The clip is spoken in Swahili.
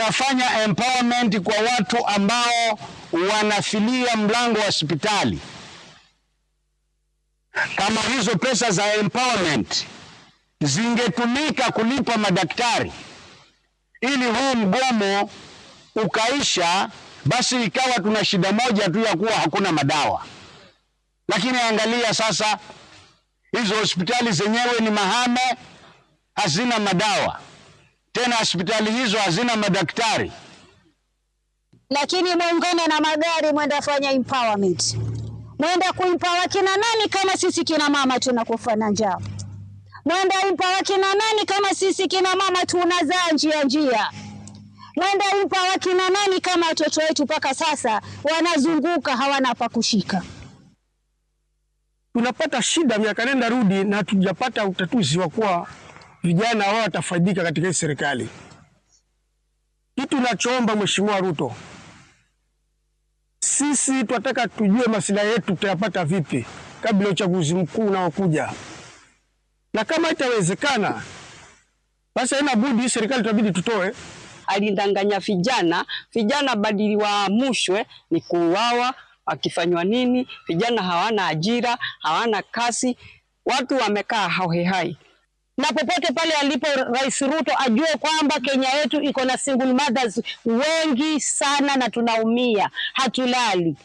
tunafanya empowerment kwa watu ambao wanafilia mlango wa hospitali. Kama hizo pesa za empowerment zingetumika kulipa madaktari ili huu mgomo ukaisha, basi ikawa tuna shida moja tu ya kuwa hakuna madawa. Lakini angalia sasa, hizo hospitali zenyewe ni mahame, hazina madawa tena, hospitali hizo hazina madaktari. lakini muungane na magari, mwenda fanya empowerment, mwenda kuimpawa kina nani kama sisi kina mama tunakufa na njaa? Mwenda impawa kina nani kama sisi kina mama tunazaa njia njia? Mwenda impawa kina nani kama watoto wetu mpaka sasa wanazunguka hawana pa kushika? tunapata shida miaka nenda rudi, na hatujapata utatuzi wa kuwa vijana wao watafaidika katika hii serikali. Kitu nachoomba Mheshimiwa Ruto, sisi tunataka tujue masilahi yetu tutayapata vipi kabla ya uchaguzi mkuu unaokuja, na kama itawezekana, basi haina budi hii serikali tutabidi tutoe alidanganya vijana, vijana badili waamushwe ni kuuawa. Akifanywa nini? Vijana hawana ajira, hawana kazi, watu wamekaa hohehai. na popote pale alipo Rais Ruto ajue kwamba Kenya yetu iko na single mothers wengi sana, na tunaumia, hatulali.